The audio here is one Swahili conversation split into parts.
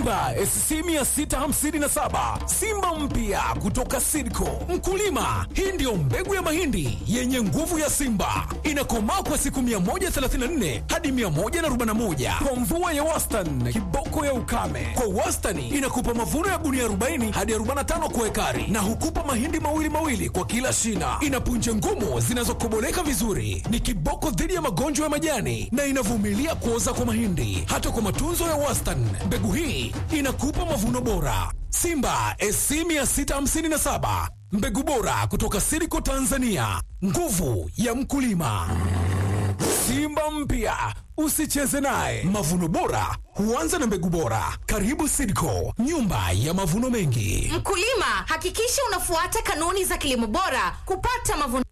Simba SC 657 Simba mpya kutoka Sidco. Mkulima, hii ndiyo mbegu ya mahindi yenye nguvu ya Simba, inakomaa kwa siku 134 hadi 141 kwa mvua ya wastani, kiboko ya ukame. Kwa wastani inakupa mavuno ya gunia 40 hadi 45 kwa ekari, na hukupa mahindi mawili mawili kwa kila shina. Ina punje ngumu zinazokoboleka vizuri, ni kiboko dhidi ya magonjwa ya majani na inavumilia kuoza kwa mahindi. Hata kwa matunzo ya wastani, mbegu hii inakupa mavuno bora. Simba SC 657 mbegu bora kutoka Siriko Tanzania, nguvu ya mkulima. Simba mpya usicheze naye. Mavuno bora huanza na mbegu bora. Karibu Sidco, nyumba ya mavuno mengi. Mkulima, hakikisha unafuata kanuni za kilimo bora kupata mavuno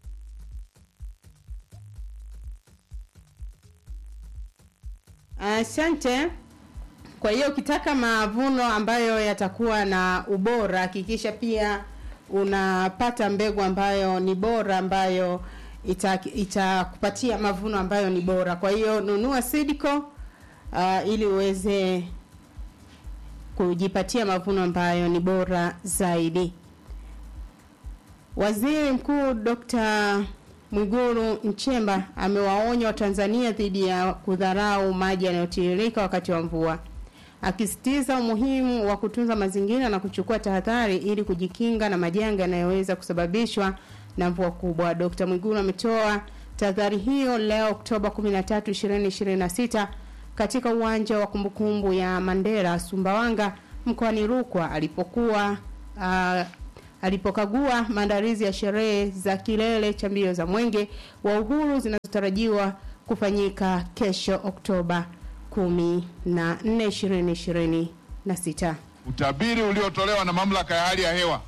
Asante. Kwa hiyo ukitaka mavuno ambayo yatakuwa na ubora, hakikisha pia unapata mbegu ambayo ni bora, ambayo ita- itakupatia mavuno ambayo ni bora. Kwa hiyo nunua Sidco uh, ili uweze kujipatia mavuno ambayo ni bora zaidi. Waziri Mkuu Dr. Mwigulu Nchemba amewaonya Watanzania dhidi ya kudharau maji yanayotiririka wakati wa mvua, akisisitiza umuhimu wa kutunza mazingira na kuchukua tahadhari ili kujikinga na majanga yanayoweza kusababishwa na mvua kubwa. Dr. Mwigulu ametoa tahadhari hiyo leo Oktoba 13, 2026 katika uwanja wa kumbukumbu ya Mandela Sumbawanga mkoani Rukwa alipokuwa uh, alipokagua maandalizi ya sherehe za kilele cha mbio za mwenge wa uhuru zinazotarajiwa kufanyika kesho Oktoba 14, 2026. Utabiri uliotolewa na mamlaka ya hali ya hewa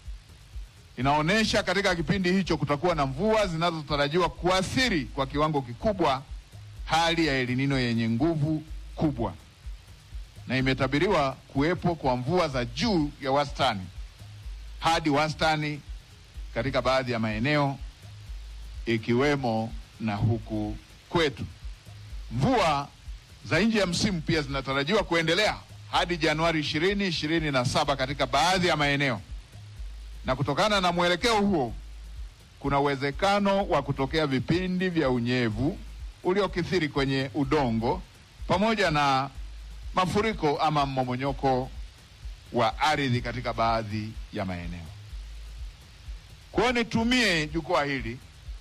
inaonyesha katika kipindi hicho kutakuwa na mvua zinazotarajiwa kuathiri kwa kiwango kikubwa hali ya El Nino yenye nguvu kubwa, na imetabiriwa kuwepo kwa mvua za juu ya wastani hadi wastani katika baadhi ya maeneo ikiwemo na huku kwetu. Mvua za nje ya msimu pia zinatarajiwa kuendelea hadi Januari 2027 katika baadhi ya maeneo, na kutokana na mwelekeo huo kuna uwezekano wa kutokea vipindi vya unyevu uliokithiri kwenye udongo pamoja na mafuriko ama mmomonyoko wa ardhi katika baadhi ya maeneo. Kwa hiyo nitumie jukwaa hili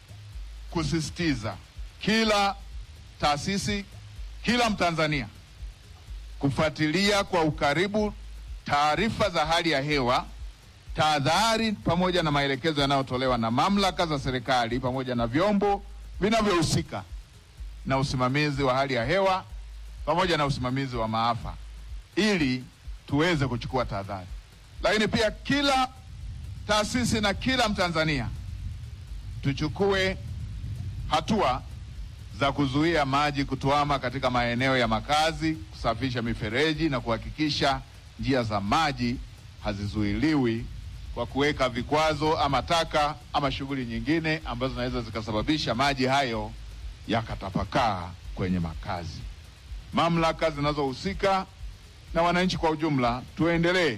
kusisitiza kila taasisi, kila Mtanzania kufuatilia kwa ukaribu taarifa za hali ya hewa, tahadhari pamoja na maelekezo yanayotolewa na mamlaka za serikali pamoja na vyombo vinavyohusika na usimamizi wa hali ya hewa pamoja na usimamizi wa maafa ili tuweze kuchukua tahadhari. Lakini pia kila taasisi na kila Mtanzania tuchukue hatua za kuzuia maji kutuama katika maeneo ya makazi, kusafisha mifereji na kuhakikisha njia za maji hazizuiliwi kwa kuweka vikwazo ama taka ama shughuli nyingine ambazo zinaweza zikasababisha maji hayo yakatapakaa kwenye makazi. Mamlaka zinazohusika na wananchi kwa ujumla tuendelee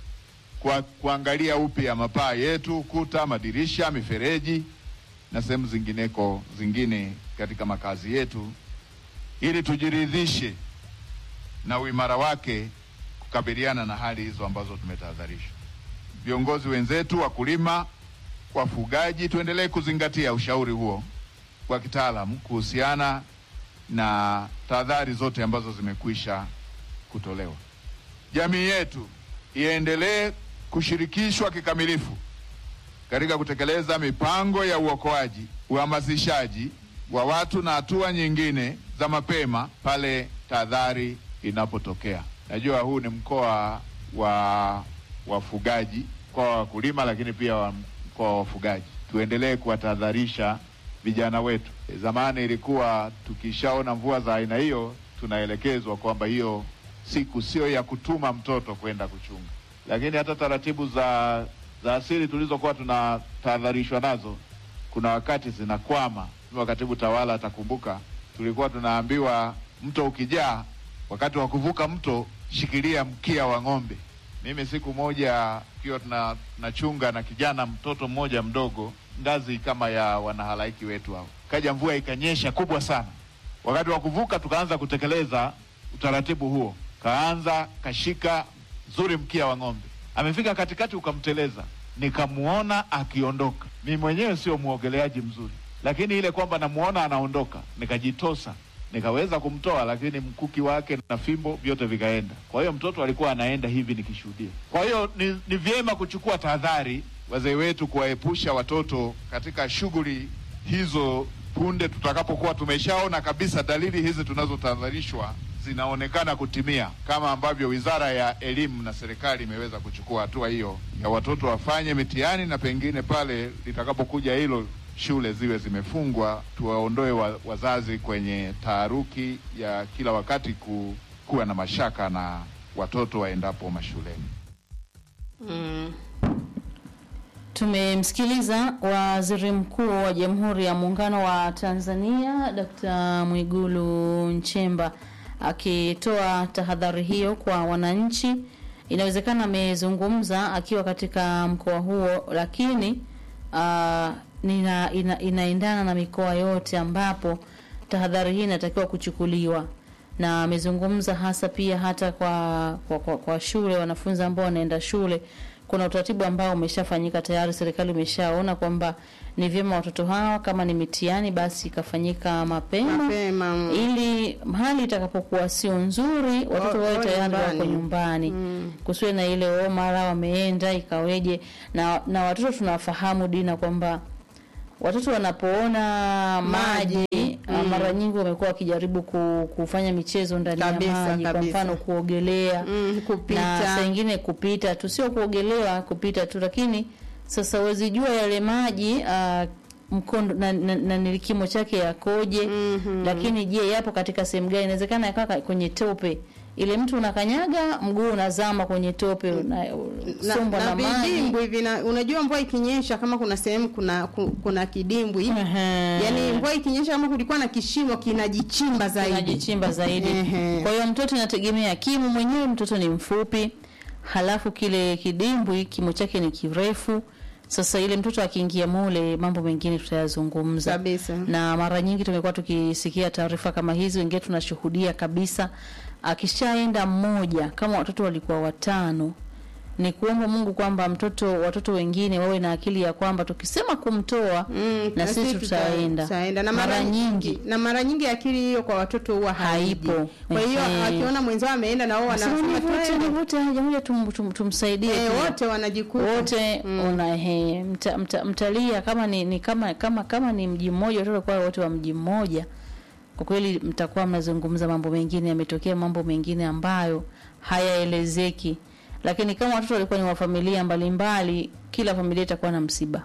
kwa kuangalia upya mapaa yetu, kuta, madirisha, mifereji na sehemu zingineko zingine katika makazi yetu ili tujiridhishe na uimara wake kukabiliana na hali hizo ambazo tumetahadharishwa. Viongozi wenzetu, wakulima, wafugaji, tuendelee kuzingatia ushauri huo wa kitaalamu kuhusiana na tahadhari zote ambazo zimekwisha kutolewa. Jamii yetu iendelee kushirikishwa kikamilifu katika kutekeleza mipango ya uokoaji, uhamasishaji wa watu na hatua nyingine za mapema pale tahadhari inapotokea. Najua huu ni mkoa wa wafugaji, mkoa wa wakulima, lakini pia wa mkoa wa wafugaji. Tuendelee kuwatahadharisha vijana wetu. Zamani ilikuwa tukishaona mvua za aina hiyo tunaelekezwa kwamba hiyo siku sio ya kutuma mtoto kwenda kuchunga, lakini hata taratibu za za asili tulizokuwa tunatahadharishwa nazo kuna wakati zinakwama. Mheshimiwa Katibu Tawala atakumbuka, tulikuwa tunaambiwa mto ukijaa, wakati wa kuvuka mto shikilia mkia wa ng'ombe. Mimi siku moja ikiwa tuna tunachunga na kijana mtoto mmoja mdogo, ngazi kama ya wanahalaiki wetu hao, kaja mvua ikanyesha kubwa sana. Wakati wa kuvuka, tukaanza kutekeleza utaratibu huo, kaanza kashika zuri mkia wa ng'ombe, amefika katikati ukamteleza, nikamuona akiondoka. Mimi mwenyewe sio muogeleaji mzuri, lakini ile kwamba namuona anaondoka, nikajitosa nikaweza kumtoa, lakini mkuki wake na fimbo vyote vikaenda. Kwa hiyo mtoto alikuwa anaenda hivi nikishuhudia. Kwa hiyo ni, ni vyema kuchukua tahadhari, wazee wetu, kuwaepusha watoto katika shughuli hizo punde tutakapokuwa tumeshaona kabisa dalili hizi tunazotahadharishwa zinaonekana kutimia, kama ambavyo Wizara ya Elimu na serikali imeweza kuchukua hatua hiyo ya watoto wafanye mitihani, na pengine pale litakapokuja hilo shule ziwe zimefungwa, tuwaondoe wa, wazazi kwenye taharuki ya kila wakati ku, kuwa na mashaka na watoto waendapo mashuleni. Mm. Tumemsikiliza Waziri Mkuu wa Jamhuri ya Muungano wa Tanzania Dkt. Mwigulu Nchemba akitoa tahadhari hiyo kwa wananchi. Inawezekana amezungumza akiwa katika mkoa huo, lakini uh, nina, ina, inaendana na mikoa yote ambapo tahadhari hii inatakiwa kuchukuliwa na amezungumza hasa pia hata kwa, kwa, kwa, kwa shule wanafunzi ambao wanaenda shule kuna utaratibu ambao umeshafanyika tayari. Serikali imeshaona kwamba ni vyema watoto hawa kama ni mitihani basi ikafanyika mapema, Mapema, mm. ili hali itakapokuwa sio nzuri watoto Wa- wawe wawe tayari wako nyumbani. nyumbani Mm. kusiwe na ile oh, mara wameenda ikaweje. Na, na watoto tunafahamu Dina kwamba watoto wanapoona maji, Maji, ah, mm. mara nyingi wamekuwa wakijaribu ku, kufanya michezo ndani Kabisa, ya maji, kwa kabisa. mfano kuogelea Mm, na kupita saa ingine kupita tu, sio kuogelea, kupita tu. Lakini sasa huwezi jua yale maji uh, mkondo na, na, na ni kimo chake yakoje, Mhm. lakini je, yapo katika sehemu gani? Inawezekana yakawa ka- kwenye tope, ile mtu unakanyaga mguu unazama kwenye tope, na, unasombwa na, na maji vidimbwi vina unajua mvua ikinyesha kama kuna sehemu kuna ku- kuna kidimbwi Ehe. yaani mvua ikinyesha kama kulikuwa na kishimo kinajichimba zaidi inajichimba zaidi. Ehe. Kwa hiyo mtoto inategemea kimo mwenyewe, mtoto ni mfupi, halafu kile kidimbwi kimo chake ni kirefu. Sasa ile mtoto akiingia mule, mambo mengine tutayazungumza kabisa na mara nyingi tumekuwa tukisikia taarifa kama hizi, wengine tunashuhudia kabisa. Akishaenda mmoja, kama watoto walikuwa watano, ni kuomba Mungu kwamba mtoto watoto wengine wawe na akili ya kwamba tukisema kumtoa Mm, na sisi tuta- tutaenda. tutaenda. na Mara nyingi na mara nyingi akili hiyo kwa watoto huwa haiji. Haipo. Kwa hiyo Ehe. akiona mwenzao ameenda na wao Nasema wanasema nivute twende. nivute, haja moja tum, tum, tumsaidie Eh, pia. wote wanajikuta wote una he, mta, mta, mtalia kama ni, ni kama kama kama ni mji mmoja watoto kwa wote wa mji mmoja, kwa kweli mtakuwa mnazungumza mambo mengine, yametokea mambo mengine ambayo hayaelezeki, lakini kama watoto walikuwa ni wa familia mbalimbali, kila familia itakuwa na msiba.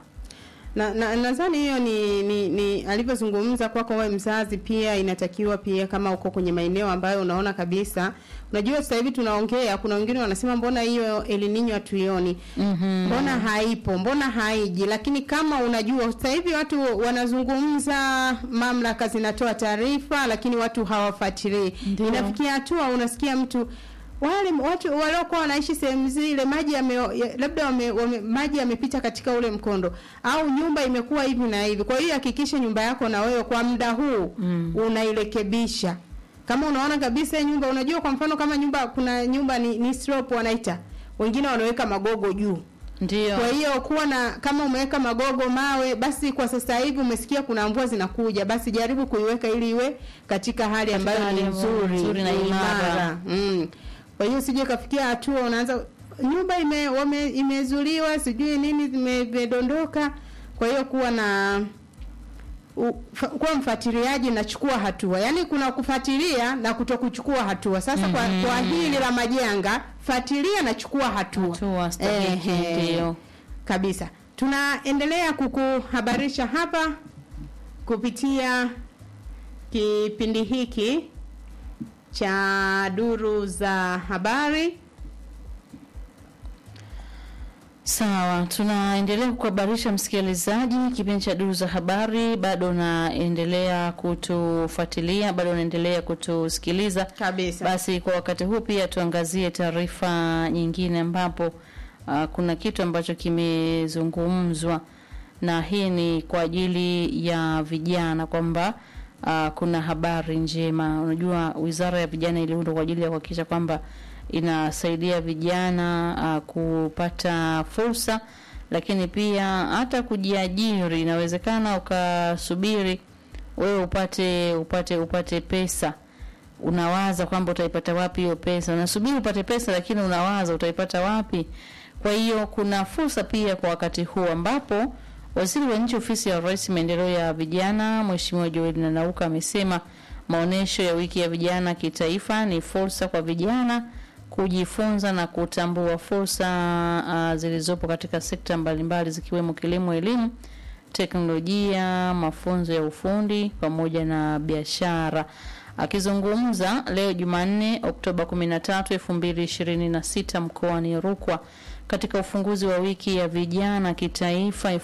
na na- nadhani hiyo ni, ni, ni alivyozungumza kwako wewe mzazi, pia inatakiwa pia kama uko kwenye maeneo ambayo unaona kabisa, unajua sasa hivi tunaongea, kuna wengine wanasema mbona hiyo El Nino hatuioni, Mhm. mbona haipo, mbona haiji. Lakini kama unajua sasa hivi watu wanazungumza, mamlaka zinatoa taarifa, lakini watu hawafuatilii. Ndio. Inafikia hatua unasikia mtu wale watu waliokuwa wanaishi sehemu zile maji yame, ya- labda wame, wame, maji yamepita katika ule mkondo au nyumba imekuwa hivi na hivi. Kwa hiyo hakikisha nyumba yako na wewe kwa muda huu Mm. unairekebisha. Kama unaona kabisa hii nyumba, unajua kwa mfano kama nyumba kuna nyumba ni, ni slope wanaita, wengine wanaweka magogo juu. Ndio. Kwa hiyo kuwa na kama umeweka magogo mawe, basi kwa sasa hivi umesikia kuna mvua zinakuja, basi jaribu kuiweka ili iwe katika hali ambayo hali ni ya nzuri, nzuri na ni imara. Mm. Kwa hiyo sije kafikia hatua unaanza nyumba ime, wame, imezuliwa sijui nini zime- zimedondoka. Kwa hiyo kuwa na u, fa, kuwa mfuatiliaji na chukua hatua. Yaani kuna kufuatilia na kutokuchukua hatua. Sasa kwa, Mhm. kwa hili la majanga, fuatilia na chukua hatua. Hatua stahiki, Ehe. ndio. Kabisa. Tunaendelea kukuhabarisha hapa kupitia kipindi hiki cha duru za habari. Sawa, tunaendelea kukuhabarisha msikilizaji, kipindi cha duru za habari bado unaendelea kutufuatilia, bado unaendelea kutusikiliza. Kabisa. Basi kwa wakati huu pia tuangazie taarifa nyingine ambapo uh, kuna kitu ambacho kimezungumzwa na hii ni kwa ajili ya vijana kwamba uh, kuna habari njema. Unajua, wizara ya vijana iliundwa kwa ajili ya kuhakikisha kwamba inasaidia vijana uh, kupata fursa, lakini pia hata kujiajiri. Inawezekana ukasubiri wewe upate upate upate pesa unawaza kwamba utaipata wapi hiyo pesa, unasubiri upate pesa, lakini unawaza utaipata wapi. Kwa hiyo kuna fursa pia kwa wakati huu ambapo waziri wa nchi ofisi ya Rais maendeleo ya vijana Mheshimiwa Joel Nanauka amesema maonesho ya wiki ya vijana kitaifa ni fursa kwa vijana kujifunza na kutambua fursa uh, zilizopo katika sekta mbalimbali zikiwemo kilimo, elimu, teknolojia, mafunzo ya ufundi pamoja na biashara. Akizungumza leo Jumanne Oktoba 13, 2026 mkoani Rukwa katika ufunguzi wa wiki ya vijana kitaifa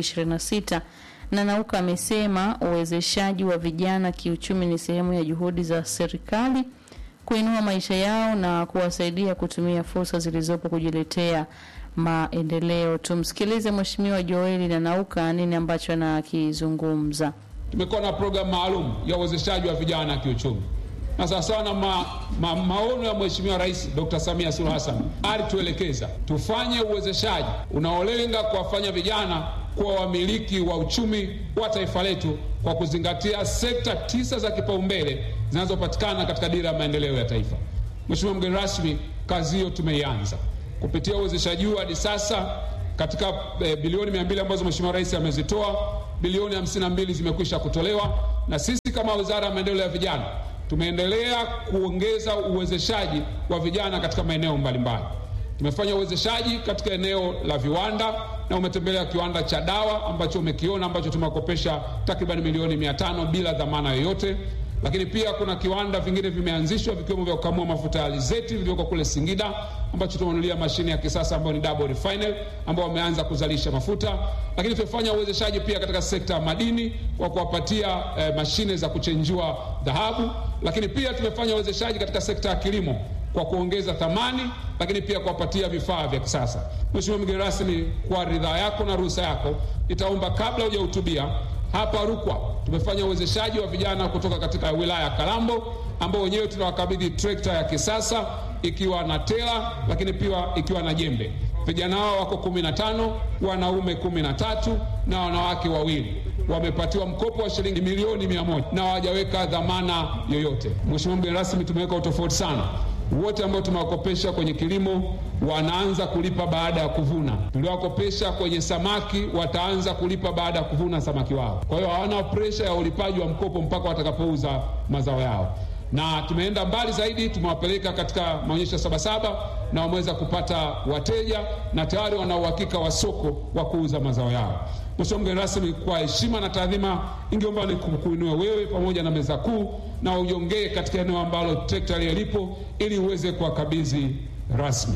2026, Nanauka amesema uwezeshaji wa vijana kiuchumi ni sehemu ya juhudi za serikali kuinua maisha yao na kuwasaidia kutumia fursa zilizopo kujiletea maendeleo. Tumsikilize Mheshimiwa Joeli Nanauka nini ambacho anakizungumza. Tumekuwa na programu maalum ya uwezeshaji wa vijana kiuchumi na sawasawa na ma, ma, maono ya Mheshimiwa Rais Dr. Samia Suluhu Hassan alituelekeza tufanye uwezeshaji unaolenga kuwafanya vijana kuwa wamiliki wa uchumi wa taifa letu kwa kuzingatia sekta tisa za kipaumbele zinazopatikana katika dira ya maendeleo ya taifa. Mheshimiwa mgeni rasmi, kazi hiyo tumeianza kupitia uwezeshaji huu hadi sasa katika e, bilioni mia mbili ambazo Mheshimiwa Rais amezitoa, bilioni hamsini na mbili zimekwisha kutolewa, na sisi kama Wizara ya Maendeleo ya Vijana tumeendelea kuongeza uwezeshaji wa vijana katika maeneo mbalimbali. Tumefanya uwezeshaji katika eneo la viwanda na umetembelea kiwanda cha dawa ambacho umekiona ambacho tumewakopesha takriban milioni mia tano bila dhamana yoyote. Lakini pia kuna kiwanda vingine vimeanzishwa vikiwemo vya kukamua mafuta ya alizeti vilivyoko kule Singida ambacho tumenunulia mashine ya kisasa ambayo ni double refinery ambao wameanza kuzalisha mafuta. Lakini tumefanya uwezeshaji pia katika sekta ya madini kwa kuwapatia eh, mashine za kuchenjua dhahabu. Lakini pia tumefanya uwezeshaji katika sekta ya kilimo kwa kuongeza thamani, lakini pia kuwapatia vifaa vya kisasa. Mheshimiwa mgeni rasmi, kwa ridhaa yako na ruhusa yako, nitaomba kabla hujahutubia hapa Rukwa tumefanya uwezeshaji wa vijana kutoka katika wilaya ya Kalambo ambao wenyewe tunawakabidhi trekta ya kisasa ikiwa na tela, lakini pia ikiwa na jembe. Vijana hao wako kumi na tano, wanaume kumi na tatu na wanawake wawili wamepatiwa mkopo wa shilingi milioni mia moja na hawajaweka dhamana yoyote. Mheshimiwa mgeni rasmi, tumeweka utofauti sana wote ambao tumewakopesha kwenye kilimo wanaanza kulipa baada ya kuvuna. Tuliowakopesha kwenye samaki wataanza kulipa baada ya kuvuna samaki wao. Kwa hiyo hawana presha ya ulipaji wa mkopo mpaka watakapouza mazao yao, na tumeenda mbali zaidi, tumewapeleka katika maonyesho ya Sabasaba na wameweza kupata wateja na tayari wana uhakika wa soko wa kuuza mazao yao. Mheshimiwa mgeni rasmi, kwa heshima na taadhima, ingeomba ni kuinua wewe pamoja na meza kuu na ujongee katika eneo ambalo trekta ile lipo ili uweze kuwakabidhi rasmi.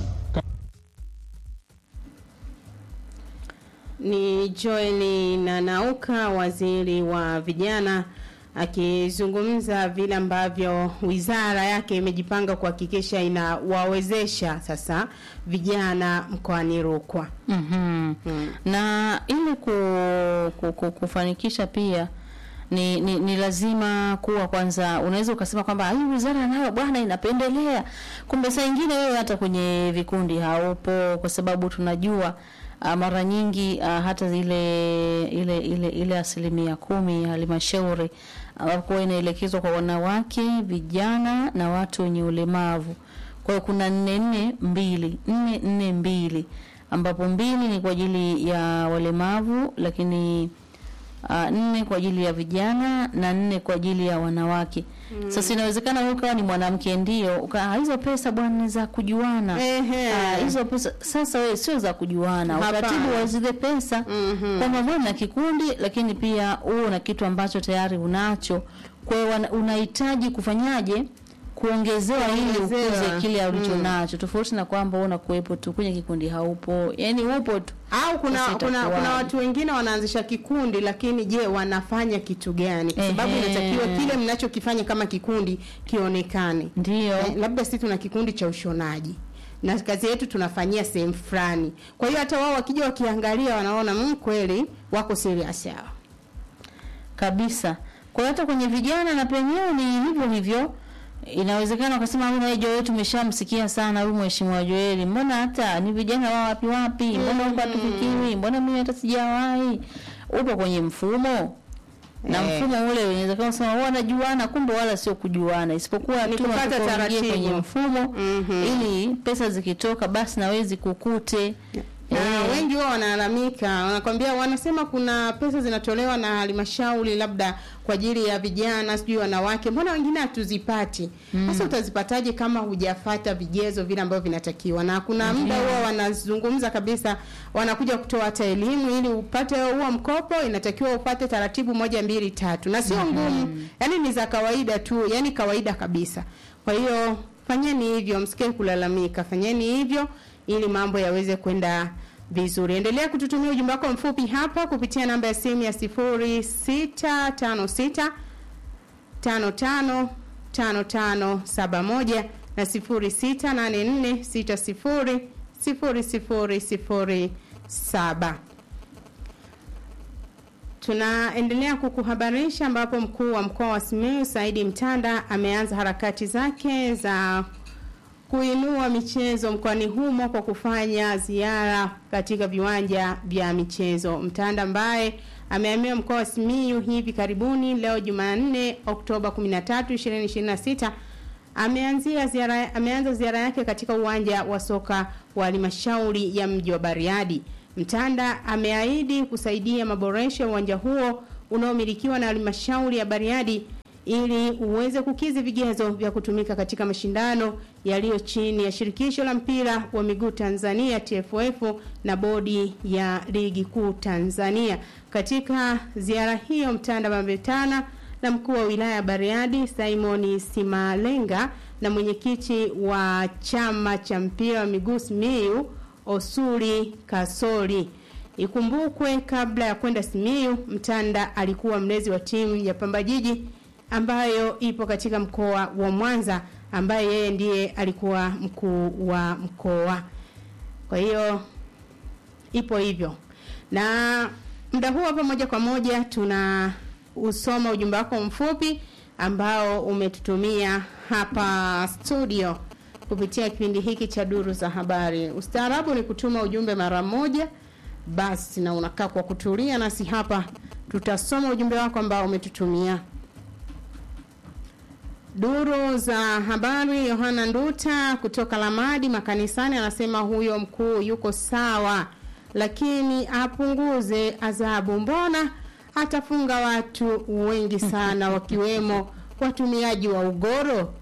Ni Joel Nanauka, waziri wa vijana, akizungumza vile ambavyo wizara yake imejipanga kuhakikisha inawawezesha sasa vijana mkoani Rukwa. mm na ili ku, ku, ku, kufanikisha pia ni, ni, ni lazima kuwa kwanza, unaweza ukasema kwamba hii wizara nayo bwana inapendelea, kumbe saa ingine wewe hata kwenye vikundi haupo, kwa sababu tunajua uh, mara nyingi uh, hata ile ile ile ile asilimia kumi ya halmashauri ambapo inaelekezwa kwa wanawake, vijana na watu wenye ulemavu. Kwa hiyo kuna nne nne mbili nne nne mbili ambapo mbili ni kwa ajili ya walemavu, lakini uh, nne kwa ajili ya vijana na nne kwa ajili ya wanawake. Mm. Sasa inawezekana wewe ukawa ni mwanamke ndio, uka hizo pesa bwana ni za kujuana. Ehe. Ah, hizo pesa sasa wewe sio za kujuana. Hapana. Utaratibu wa zile pesa Mhm. kwamba wewe na kikundi, lakini pia uwe na kitu ambacho tayari unacho. Kwa hiyo wana- unahitaji kufanyaje kuongezewa ili Kuongezewa. ukuze kile ulicho Mm. nacho, tofauti na kwamba wewe unakuwepo tu kwenye kikundi haupo, yani upo tu. au kuna Sasa kuna, itakuwaje? kuna watu wengine wanaanzisha kikundi lakini je wanafanya kitu gani kwa sababu Ehe. inatakiwa kile mnachokifanya kama kikundi kionekane Ndio. eh, labda sisi tuna kikundi cha ushonaji na kazi yetu tunafanyia sehemu fulani kwa hiyo hata wao wakija wakiangalia wanaona mm, kweli wako serious hao kabisa. Kwa hiyo hata kwenye vijana na penyewe ni hivyo hivyo. Inawezekana ukasema huyu naye Joel tumeshamsikia sana huyu mheshimiwa Joel. Mbona hata ni vijana wa wapi wapi? Mbona huko hatufikiri? Mbona mimi hata sijawahi? Upo kwenye mfumo. Na Eh. mfumo ule unaweza kusema wao wanajuana kumbe wala sio kujuana isipokuwa Ni tu kupata wanataka uingie taratibu. kwenye mfumo Mhm. ili pesa zikitoka basi na wewe zikukute. na Eh. wengi wao wanalalamika, wanakwambia, wanasema kuna pesa zinatolewa na halmashauri labda kwa ajili ya vijana, sijui wanawake, mbona wengine hatuzipati? Sasa utazipataje kama hujafata vigezo vile ambavyo vinatakiwa? Na kuna muda huwa wanazungumza kabisa, wanakuja kutoa hata elimu, ili upate huo mkopo inatakiwa upate taratibu moja mbili tatu, na sio ngumu, yani ni za kawaida tu, yani kawaida kabisa. Kwa hiyo fanyeni hivyo, msikie kulalamika, fanyeni hivyo ili mambo yaweze kwenda vizuri. Endelea kututumia ujumbe wako mfupi hapa kupitia namba ya simu ya 0656 55 5571 na 0684 60 0007. Tunaendelea kukuhabarisha ambapo mkuu wa mkoa wa Simiyu Saidi Mtanda ameanza harakati zake za kuinua michezo mkoani humo kwa kufanya ziara katika viwanja vya michezo. Mtanda ambaye amehamia mkoa wa Simiyu hivi karibuni leo Jumanne Oktoba 13, 2026 ameanzia ziara ameanza ziara yake katika uwanja wa soka wa halmashauri ya mji wa Bariadi. Mtanda ameahidi kusaidia maboresho ya uwanja huo unaomilikiwa na halmashauri ya Bariadi ili uweze kukizi vigezo vya kutumika katika mashindano yaliyo chini ya shirikisho la mpira wa miguu Tanzania TFF na bodi ya ligi kuu Tanzania. Katika ziara hiyo Mtanda amekutana na mkuu wa wilaya ya Bariadi Simon Simalenga na mwenyekiti wa chama cha mpira wa miguu Simiyu Osuri Kasori. Ikumbukwe kabla ya kwenda Simiyu, Mtanda alikuwa mlezi wa timu ya Pamba Jiji ambayo ipo katika mkoa wa Mwanza ambaye yeye ndiye alikuwa mkuu wa mkoa. Kwa hiyo ipo hivyo. Na muda huu hapa moja kwa moja tuna usoma ujumbe wako mfupi ambao umetutumia hapa studio kupitia kipindi hiki cha duru za habari. Ustaarabu ni kutuma ujumbe mara moja basi, na unakaa kwa kutulia, nasi hapa tutasoma ujumbe wako ambao umetutumia. Duru za habari, Yohana Nduta kutoka Lamadi makanisani anasema huyo mkuu yuko sawa, lakini apunguze adhabu. Mbona atafunga watu wengi sana, wakiwemo watumiaji wa ugoro?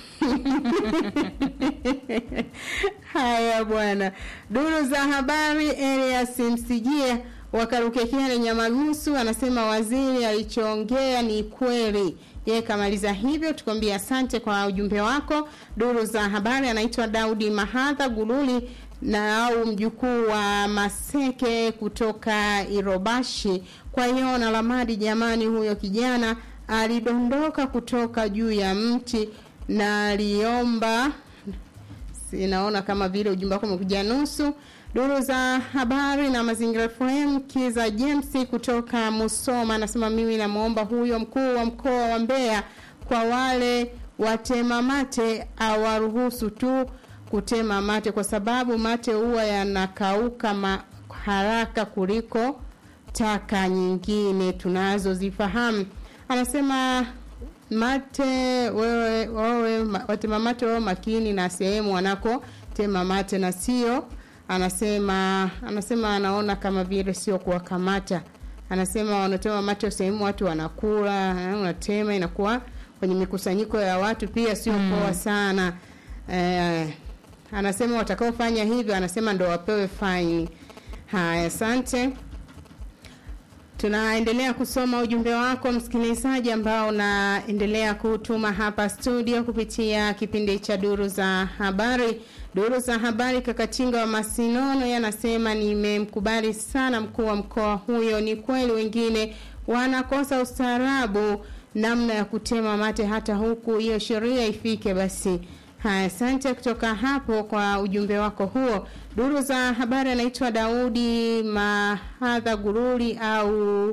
Haya bwana. Duru za habari, Elias Msijia wakarukekele Nyamagusu anasema waziri alichoongea ni kweli. Yeye kamaliza hivyo, tukwambia asante kwa ujumbe wako. Duru za habari, anaitwa Daudi Mahadha Gululi na au mjukuu wa Maseke kutoka Irobashi. Kwa hiyo na Lamadi, jamani, huyo kijana alidondoka kutoka juu ya mti na aliomba sinaona kama vile ujumbe wako umekuja nusu. Duru za habari na mazingira FM, Kiza James kutoka Musoma anasema mimi namwomba huyo mkuu wa mkoa wa Mbeya kwa wale watema mate awaruhusu tu kutema mate, kwa sababu mate huwa yanakauka ma haraka kuliko taka nyingine tunazozifahamu. Anasema mate wewe, wewe ma- watema mate wao makini na sehemu wanako tema mate na sio anasema anasema anaona kama vile sio kuwakamata anasema wanatema mate sehemu watu wanakula eh, unatema inakuwa kwenye mikusanyiko ya watu pia sio poa sana eh, anasema watakaofanya hivyo anasema ndo wapewe faini haya asante Tunaendelea kusoma ujumbe wako msikilizaji, ambao unaendelea kutuma hapa studio kupitia kipindi cha duru za habari. Duru za habari, Kakatinga wa Masinono yanasema nimemkubali sana mkuu wa mkoa huyo. Ni kweli wengine wanakosa ustaarabu namna ya kutema mate, hata huku hiyo sheria ifike basi. Haya, asante kutoka hapo kwa ujumbe wako huo. Duru za habari anaitwa Daudi Mahadha Guruli au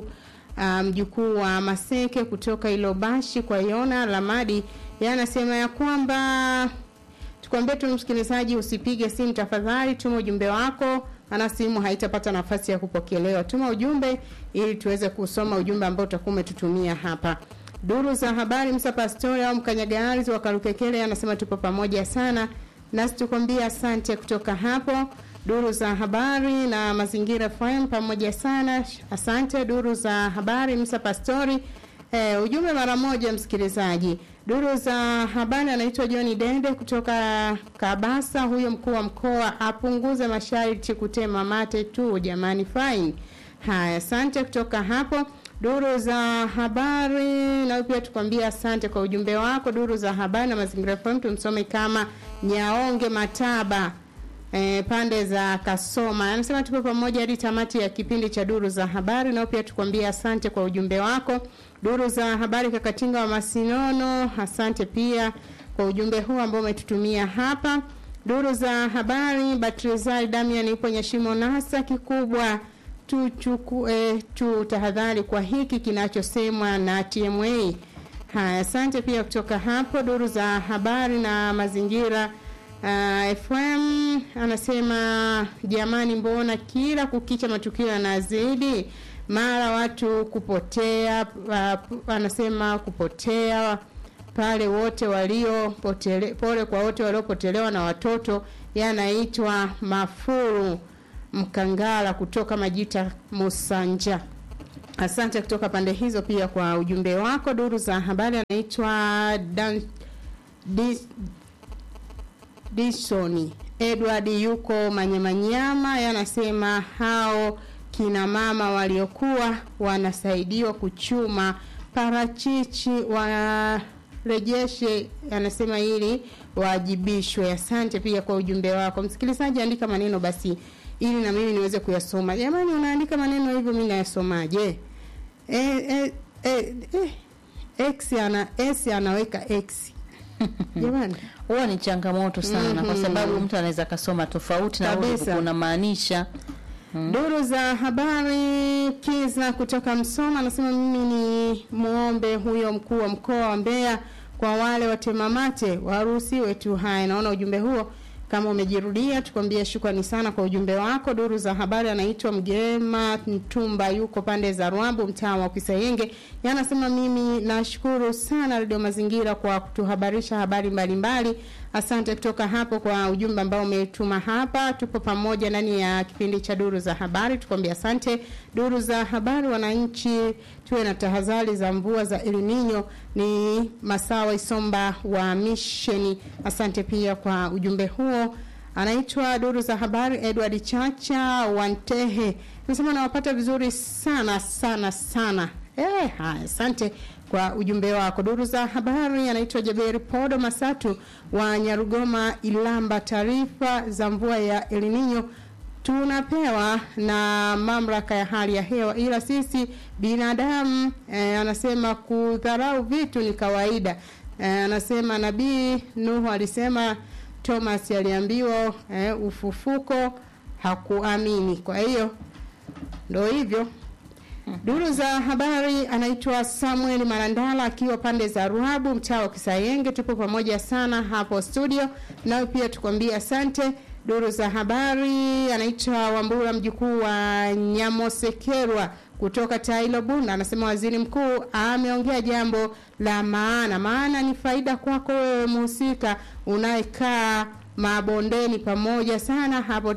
mjukuu um, wa Maseke kutoka Ilobashi kwa Yona Lamadi, yanasema ya kwamba tukwambie tu msikilizaji, usipige simu tafadhali, tuma ujumbe wako, ana simu haitapata nafasi ya kupokelewa. Tuma ujumbe ili tuweze kusoma ujumbe ambao utakuwa umetutumia hapa. Duru za habari, Msa Pastori au Mkanyagari wa Karukekele anasema tupo pamoja sana, nasi tukwambia asante kutoka hapo. Duru za habari na mazingira FM pamoja sana, asante. Duru za habari, Msa Pastori. Eh, ujumbe mara moja msikilizaji. Duru za habari anaitwa John Dende kutoka Kabasa. Huyo mkuu wa mkoa apunguze masharti kutema mate tu jamani, fine. Haya, asante kutoka hapo. Duru za habari na pia tukwambia asante kwa ujumbe wako. Duru za habari na mazingira FM tumsome kama Nyaonge Mataba e, pande za Kasoma anasema tupo pamoja hadi tamati ya kipindi cha duru za habari. Nao pia tukwambia asante kwa ujumbe wako. Duru za habari Kakatinga wa Masinono, asante pia kwa ujumbe huu ambao umetutumia hapa. Duru za habari Batrizal Damian ipo Nyashimo Nasa kikubwa tuchuku eh, tu tahadhari kwa hiki kinachosemwa na TMA. Haya, asante pia kutoka hapo. Duru za habari na mazingira uh, FM anasema jamani, mbona kila kukicha matukio yanazidi, mara watu kupotea. Uh, anasema kupotea pale wote walio potele, pole kwa wote waliopotelewa na watoto, yanaitwa mafuru Mkangala kutoka Majita Musanja. Asante kutoka pande hizo pia kwa ujumbe wako. Duru za habari anaitwa Dan Dis, Disoni Edward yuko Manyamanyama, yanasema hao kina mama waliokuwa wanasaidiwa kuchuma parachichi warejeshe, anasema ili waajibishwe. Asante pia kwa ujumbe wako msikilizaji, andika maneno basi ili na mimi niweze kuyasoma. Jamani, unaandika maneno hivyo, mimi nayasomaje? E, e, e, e, x ana s anaweka x jamani, huwa ni changamoto sana mm -hmm. kwa sababu mtu anaweza kasoma tofauti na unamaanisha mm. Duru za habari Kiza kutoka Msoma anasema mimi ni muombe huyo mkuu wa mkoa wa Mbeya kwa wale watemamate waruhusiwe tu. Haya, naona ujumbe huo kama umejirudia tukwambie shukrani sana kwa ujumbe wako. Duru za habari anaitwa Mgema Mtumba, yuko pande za Rwambu, mtaa wa Kisayenge. Yanasema mimi nashukuru sana Radio Mazingira kwa kutuhabarisha habari mbalimbali mbali. Asante kutoka hapo kwa ujumbe ambao umetuma hapa. Tupo pamoja ndani ya kipindi cha duru za habari, tukwambia asante. Duru za habari, wananchi tuwe na tahadhari za mvua za El Nino. Ni Masawa Isomba wa Misheni, asante pia kwa ujumbe huo. Anaitwa duru za habari Edward Chacha Wantehe, nasema nawapata vizuri sana sana sana. Eh, haya, asante kwa ujumbe wako. Duru za habari anaitwa Jaberi Podo Masatu wa Nyarugoma Ilamba. Taarifa za mvua ya El Nino tunapewa na mamlaka ya hali ya hewa, ila sisi binadamu eh, anasema kudharau vitu ni kawaida. Eh, anasema Nabii Nuhu alisema Thomas aliambiwa eh, ufufuko hakuamini. Kwa hiyo ndio hivyo. Duru za habari anaitwa Samuel Marandala akiwa pande za Ruabu mtaa wa Kisayenge. Tupo pamoja sana hapo studio, nawe pia tukwambie asante. Duru za habari anaitwa Wambura mjukuu wa Nyamosekerwa kutoka Tailo Bunda, anasema waziri mkuu ameongea jambo la maana, maana ni faida kwako wewe mhusika unayekaa mabondeni pamoja sana hapo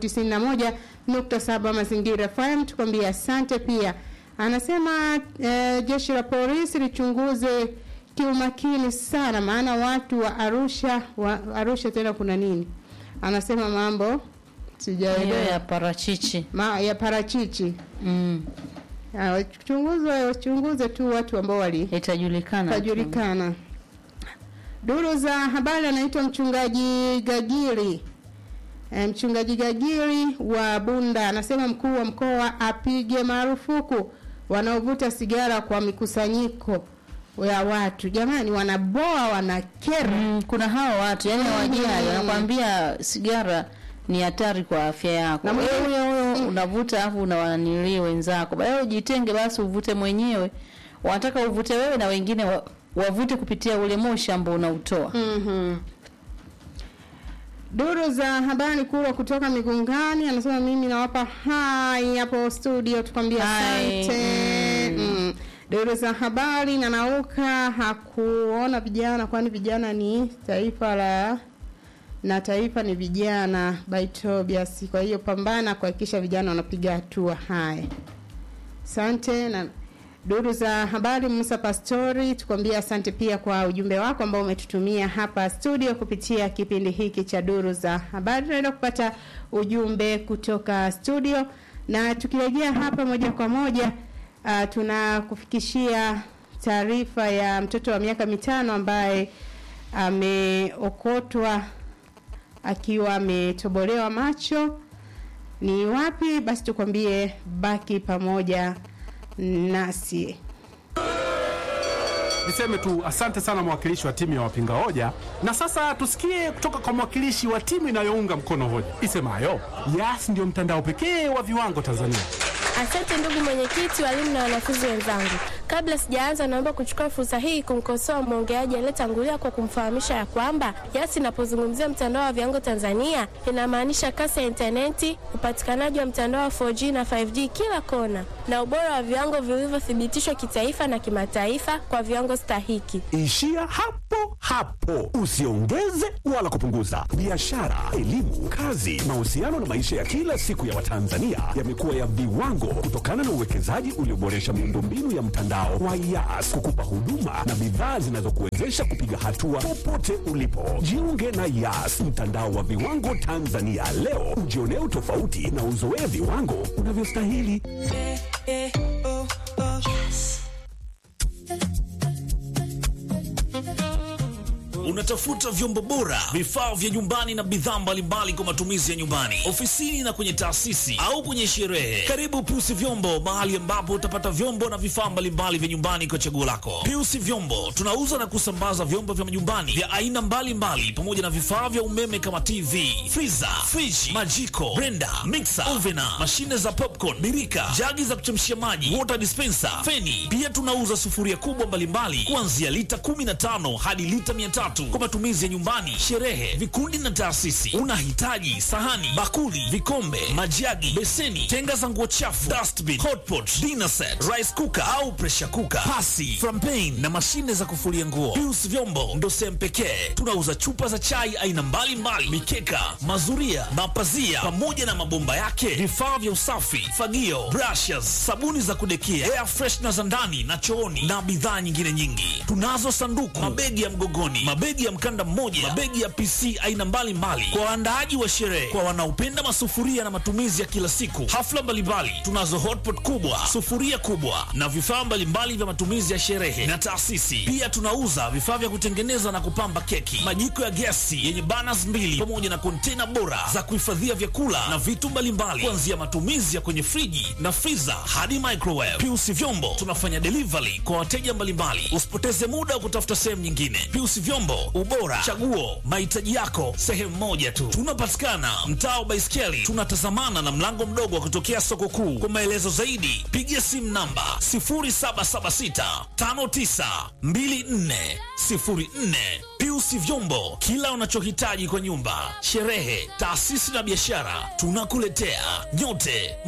91.7 Mazingira FM. Tukwambie asante pia anasema e, jeshi la polisi lichunguze kiumakini sana, maana watu wa Arusha wa Arusha tena kuna nini? Anasema mambo sijaelewa ya parachichi ma, ya parachichi mm. Ah, wachunguzwe wachunguze tu watu ambao wali itajulikana tu. tajulikana. Duru za habari anaitwa mchungaji Gagiri. E, mchungaji Gagiri wa Bunda anasema mkuu wa mkoa apige marufuku wanaovuta sigara kwa mikusanyiko ya watu. Jamani, wanaboa wanakera. Mm, kuna hao watu yani hawajali, wanakwambia sigara ni hatari kwa afya yako. Na Na mwingine- wewe huyo unavuta afu unawanilii wenzako, baadaye ujitenge basi uvute mwenyewe. Wanataka uvute wewe na wengine wa, wavute kupitia ule moshi ambao unautoa. Mhm. Duru za habari kubwa kutoka Migungani anasema mimi nawapa hai hapo studio, tukwambia Hai, asante. Mm. Duru za habari na nauka hakuona vijana, kwani vijana ni taifa la na taifa ni vijana by Tobias. Kwa hiyo pambana kuhakikisha vijana wanapiga hatua. Haya, asante na duru za habari Musa Pastori, tukwambia asante pia kwa ujumbe wako ambao umetutumia hapa studio kupitia kipindi hiki cha duru za habari. Tunaenda kupata ujumbe kutoka studio, na tukirejea hapa moja kwa moja uh, tunakufikishia taarifa ya mtoto wa miaka mitano ambaye ameokotwa akiwa ametobolewa macho. Ni wapi? Basi tukwambie, baki pamoja nasi. Niseme tu asante sana mwakilishi wa timu ya wapinga hoja, na sasa tusikie kutoka kwa mwakilishi wa timu inayounga mkono hoja isemayo Yas ndio mtandao pekee wa viwango Tanzania. Asante ndugu mwenyekiti, walimu na wanafunzi wenzangu. Kabla sijaanza, naomba kuchukua fursa hii kumkosoa mwongeaji aliyetangulia kwa kumfahamisha ya kwamba Yas inapozungumzia mtandao wa viwango Tanzania inamaanisha kasi ya intaneti, upatikanaji wa mtandao wa 4G na 5G kila kona, na ubora wa viwango vilivyothibitishwa kitaifa na kimataifa kwa viwango stahiki. Ishia hapo hapo, usiongeze wala kupunguza. Biashara, elimu, kazi, mahusiano na maisha ya kila siku ya Watanzania yamekuwa ya viwango kutokana na uwekezaji ulioboresha miundombinu ya mtandao wa Yas kukupa huduma na bidhaa zinazokuwezesha kupiga hatua popote ulipo. Jiunge na Yas, mtandao wa viwango Tanzania leo, ujionee utofauti na uzoee viwango unavyostahili. Unatafuta vyombo bora, vifaa vya nyumbani na bidhaa mbalimbali kwa matumizi ya nyumbani, ofisini na kwenye taasisi au kwenye sherehe. Karibu Piusi Vyombo, mahali ambapo utapata vyombo na vifaa mbalimbali vya nyumbani kwa chaguo lako. Piusi Vyombo tunauza na kusambaza vyombo vya nyumbani vya aina mbalimbali pamoja na vifaa vya umeme kama TV, friza, friji, majiko, blender, mixer, ovena, mashine za popcorn, birika, jagi za kuchemshia maji, water dispenser, feni. Pia tunauza sufuria kubwa mbalimbali kuanzia lita 15 hadi lita 300 kwa matumizi ya nyumbani, sherehe, vikundi na taasisi. Unahitaji sahani, bakuli, vikombe, majagi, beseni, tenga za nguo chafu, dustbin, hotpot, dinner set, rice cooker au pressure cooker, pasi, frampen na mashine za kufulia nguo. Pius Vyombo ndo sehemu pekee. Tunauza chupa za chai aina mbalimbali, mikeka, mazuria, mapazia pamoja na mabomba yake, vifaa vya usafi, fagio, brushes, sabuni za kudekia, air freshener za ndani na chooni na bidhaa nyingine nyingi. Tunazo sanduku, mabegi ya mgogoni, mabegi ya mkanda mmoja, mabegi ya PC aina mbalimbali kwa waandaaji wa sherehe, kwa wanaopenda masufuria na matumizi ya kila siku, hafla mbalimbali. Tunazo hotpot kubwa, sufuria kubwa na vifaa mbalimbali vya matumizi ya sherehe na taasisi. Pia tunauza vifaa vya kutengeneza na kupamba keki, majiko ya gesi yenye burners mbili pamoja na kontena bora za kuhifadhia vyakula na vitu mbalimbali, kuanzia matumizi ya kwenye friji na freezer hadi microwave. Piusi Vyombo tunafanya delivery kwa wateja mbalimbali. Usipoteze muda wa kutafuta sehemu nyingine. Piusi Vyombo, ubora, chaguo, mahitaji yako sehemu moja tu. Tunapatikana mtaa wa Baiskeli, tunatazamana na mlango mdogo wa kutokea soko kuu. Kwa maelezo zaidi, piga simu namba 0776 5924 04. Piusi Vyombo, kila unachohitaji kwa nyumba, sherehe, taasisi na biashara, tunakuletea. Nyote